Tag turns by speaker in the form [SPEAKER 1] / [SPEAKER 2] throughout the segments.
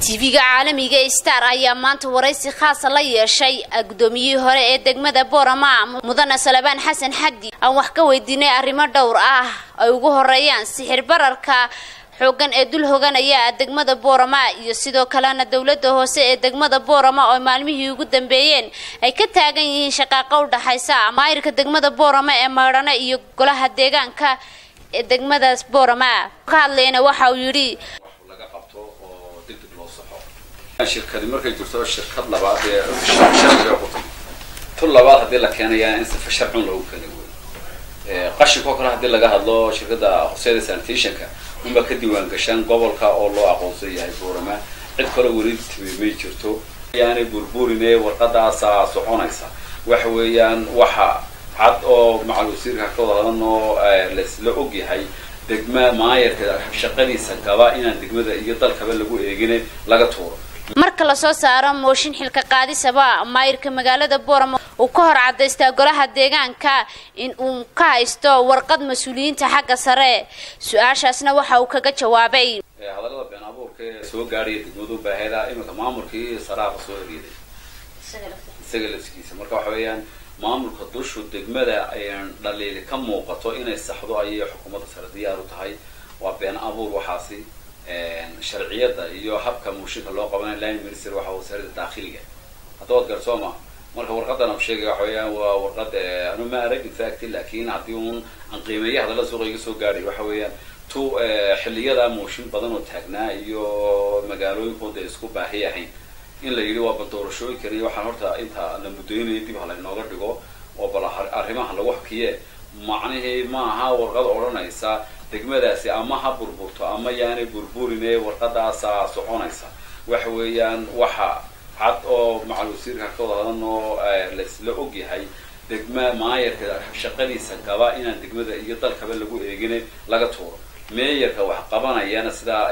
[SPEAKER 1] tv-ga caalamiga star ayaa maanta waraysi khaasa la yeeshay guddoomiyihii hore ee degmada boorama mudane salebaan xasan xaddi aan wax ka weydiinay arrimo dhowr ah ay ugu horeeyaan sixir bararka xoogan ee dul hoganaya degmada boorama iyo sidoo kalena dowladda hoose ee degmada boorama oo maalmihii ugu dambeeyeen ay ka taagan yihiin shaqaaqa u dhaxaysa maayirka degmada boorama ee maydhane iyo golaha deegaanka ee degmadaas boorama ka hadlayna waxa uu yidhi
[SPEAKER 2] shirkadi markay jirto shirkad labaad ee sharciga ku timi tun labaad haddii la keenayaa in sifa sharcun loogu keenay wey qashinka oo kale haddii laga hadlo shirkadda hoseeda sanitationka unbaa ka diiwaan gashaan gobolka oo loo aqoonsan yahay boorama cid kale weli timi may jirto yaanay burburine warqadaasaa soconaysa waxa weeyaan waxa cad oo macal wasiirka ka wadadan oo laisla og yahay degma maayarka shaqadiisa gaba inaan degmada iyo dalkaba lagu eegine laga tuuro
[SPEAKER 1] marka lasoo saaro mooshin xilka qaadisaba maayirka magaalada boorama uu ka hor cadaystaa golaha deegaanka in uu ka haysto warqad mas-uuliyiinta xagga sare su-aashaasna waxa uu kaga jawaabay
[SPEAKER 2] hadallada been abuurka ee soo gaadhaya degmadu baaheeda iminka maamulkii saraaqa soo eryaday isaga lafskiisa marka waxa weeyaan maamulka dushu degmada dhaliili ka muuqato inay saxdo ayay xukuumadda sare diyaar u tahay waa been abuur waxaasi sharciyada iyo habka muushinka loo qabanay line minister waxa wasaaradda daakhiliga hadda waad garsooma marka warqadan u sheegay waxa weeyaan waa warqad anu ma arag infact laakiin haddii un aan qiimeeya hadalla suuqa iga soo gaadhay waxa weeyaan tu xilliyada muushin badan oo taagnaa iyo magaalooyinkooda isku baahi ahayn in la yidhi waa bal doorashooyinkan iyo waxaan horta inta la muddoynaya dib hala inooga dhigo oo bal arrimaha lagu hakiye macnihii ma aha warqad odhanaysa degmadaasi ama ha burburto ama yaanay burburine warqadaasaa soconaysa waxa weeyaan waxa cad oo macal wasiirka ka wadadan oo laisla og yahay degma maayarka shaqadiisa gaba inaan degmada iyo dalkaba lagu eegine laga tuuro meeyarka wax qabanayana sidaa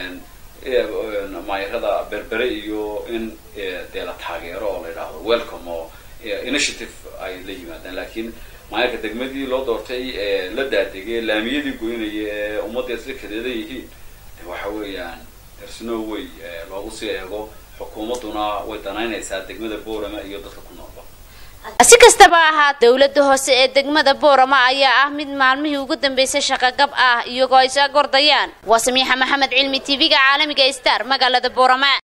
[SPEAKER 2] maayarada berbere iyo in dee la taageero oo la yidhaahdo welcome oo initiative ay la yimaadaan laakiin maayarka degmadii loo doortay la daadegay laamiyadii goynaya ee ummadda isla kadeeda yihiin de waxa weeyaan dersno way loogu sii eego xukuumadduna way danaynaysaa degmada boorama iyo dadka ku noolba
[SPEAKER 1] si kastaba ahaa dowladda hoose ee degmada boorama ayaa ah mid maalmihii ugu dambeysay shaqogab ah iyagoo ay soo gordayaan waa samiixa maxamed cilmi tv-ga caalamiga star magaalada boorama